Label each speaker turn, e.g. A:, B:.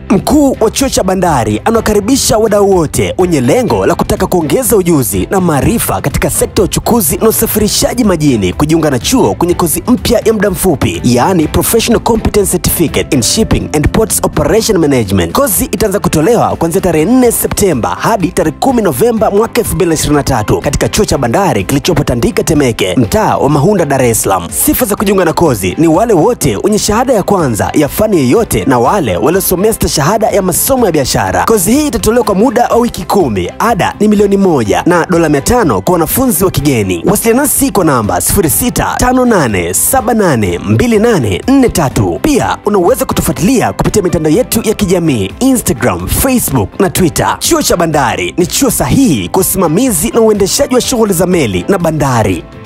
A: Mkuu wa chuo cha bandari anawakaribisha wadau wote wenye lengo la kutaka kuongeza ujuzi na maarifa katika sekta ya uchukuzi na usafirishaji majini kujiunga na chuo kwenye kozi mpya ya muda mfupi, yaani Professional Competence Certificate in Shipping and Ports Operation Management. Kozi itaanza kutolewa kuanzia tarehe 4 Septemba hadi tarehe 10 Novemba mwaka 2023 katika chuo cha bandari kilichopo Tandika Temeke, mtaa wa Mahunda, Dar es Salaam. Sifa za kujiunga na kozi ni wale wote wenye shahada ya kwanza ya fani yoyote na wale waliosomea stashahada ya masomo ya biashara. Kozi hii itatolewa kwa muda wa wiki kumi. Ada ni milioni moja na dola mia tano kwa wanafunzi wa kigeni. Wasiliana nasi kwa namba 0658782843. Pia unaweza kutufuatilia kupitia mitandao yetu ya kijamii Instagram, Facebook na Twitter. Chuo cha Bandari ni chuo sahihi kwa usimamizi na uendeshaji wa shughuli za meli na bandari.